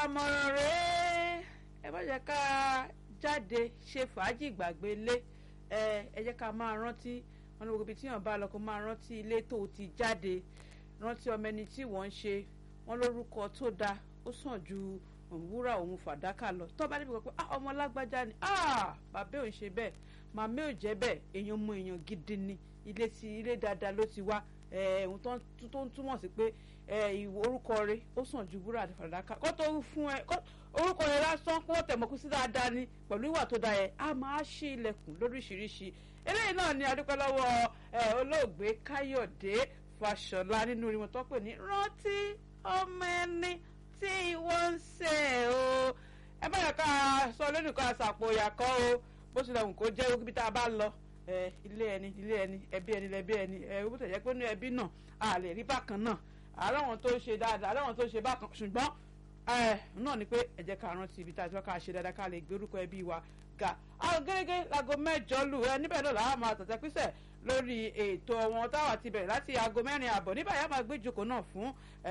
àmọ̀ràn rèé ẹ bá jẹ́ ká jáde ṣe fàájì gbàgbé ilé ẹ ẹ jẹ́ ká máa rántí wọn ní gbogbo ibi tí yàn bá lọ kó máa rántí ilé tó ti jáde rántí ọmọ ẹni tí wọ́n ń ṣe wọ́n lórúkọ tó dáa ó sàn ju òwúrà òun fàdákà lọ tó bá débi kan pé ah ọmọ lágbájá ni ah bàbá ò ń ṣe bẹ́ẹ̀ màmá ò jẹ́ bẹ́ẹ̀ èèyàn mọ èèyàn gidi ni ilé ti ilé dáadáa ló ti wá ohun tó ń túmọ̀ sí pé orúkọ rẹ̀ ó sàn ju wúrà àti fàdákà kó tó fún ẹ orúkọ rẹ̀ lásán kó tẹ̀ mọ́kú sí dáadáa ni pẹ̀lú ìwà tó dáa yẹ a máa ṣí ilẹ̀kùn lóríṣiríṣi eléyìí náà ni adúpẹ́ lọ́wọ́ olóògbé káyọ̀dé fàṣọlá nínú orin wọn tó pè ní rántí ọmọ ẹni tí wọ́n ń ṣe o ẹ bá yẹ ká sọ lónìí kan àṣàpò ìyàkọ́ o bó tilẹ̀ wù kó jẹ́ ibi tá a bá lọ ilé ẹni ilé ẹni ẹbí ẹni lẹbí ẹni ẹ bó tẹ̀ jẹ́ pé ní ẹbí náà a lè rí bákan náà àláwọn tó ṣe dáadáa àláwọn tó ṣe bákan ṣùgbọ́n náà ni pé ẹ jẹ́ ká rántí ibi tá a ti wá ká ṣe dáadáa ká lè gbé orúkọ ẹbí wa ga àwọn gẹ́gẹ́ láago mẹ́jọ lù ẹ níbẹ̀ náà làwọn máa tẹ̀tẹ̀ písẹ̀ lórí ètò wọn táwa ti bẹ̀rẹ̀ láti aago mẹ́rin àbọ̀ níbẹ̀ yà máa gbé ìjókòó náà fún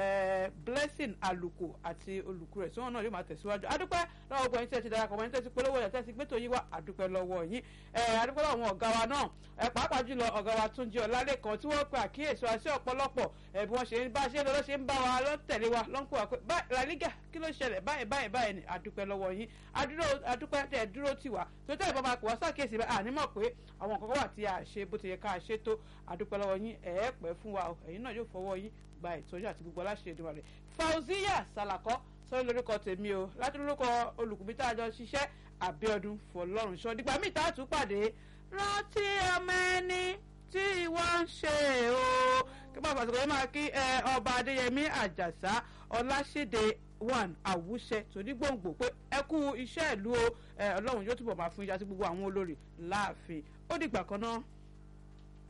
blessing àlùkò àti olùkú rẹ̀ tí wọ́n náà yóò máa tẹ̀síwájú adúpẹ́ lọ́wọ́ gbogbo ẹ̀yin tí ẹ ti darapọ̀ ẹ̀yin tí ẹ ti polówó ẹ̀ tí ẹ ti gbẹ́tò yín wá adúpẹ́ lọ́wọ́ yín adúpẹ́ lọ́wọ́ àwọn ọ̀gá wa náà pàápàá jùlọ ọ̀gá wa Túnjí Ọlálékan tí wọ́n pe àkíyèsí wa sí ọ̀pọ̀lọpọ̀ bí wọ́n ṣe ń bá ṣe lọ́dọ́ ṣe ń bá wa lọ́tẹ̀lé wa lọ́nkù wa pé La Liga kí ló ṣẹlẹ̀ báyìí báyìí báyìí ni adúpẹ́ lọ́wọ́ yín adúpẹ́ tẹ̀ dúró tì wá tó tẹ̀ ìbọn máa pè wá sàkíyèsí báyìí ànímọ̀ pé àwọn nǹkan wà tí a ṣe bó ti yẹ ká ṣe tó adúpẹ́ lọ́wọ́ yín ẹ̀ẹ́ pẹ́ fún wa ẹ̀yin náà yóò fọwọ́ yín gba ìtọ́jú àti gbogbo aláṣẹ ìdúrà rẹ̀ Fauziya Salako sọ lórúkọ tèmi o láti lórúkọ olùkùnbí tá a jọ ṣiṣẹ́ Àbíọ́dún Fọlọ́run sọ dígbà míì tá a tún pàdé rántí ọmọ ẹni tí wọ́n ń ṣe o kí wọ́n fàṣẹ kọ́ máa kí ọba Adéyẹmí Àjàsá Ọláṣídé one àwùṣẹ tòní gbòǹgbò pé ẹ kú iṣẹ́ ìlú o Ọlọ́run yóò túbọ̀ máa fún ìyá sí gbogbo àwọn olórí láàfin ó dìgbà kan náà.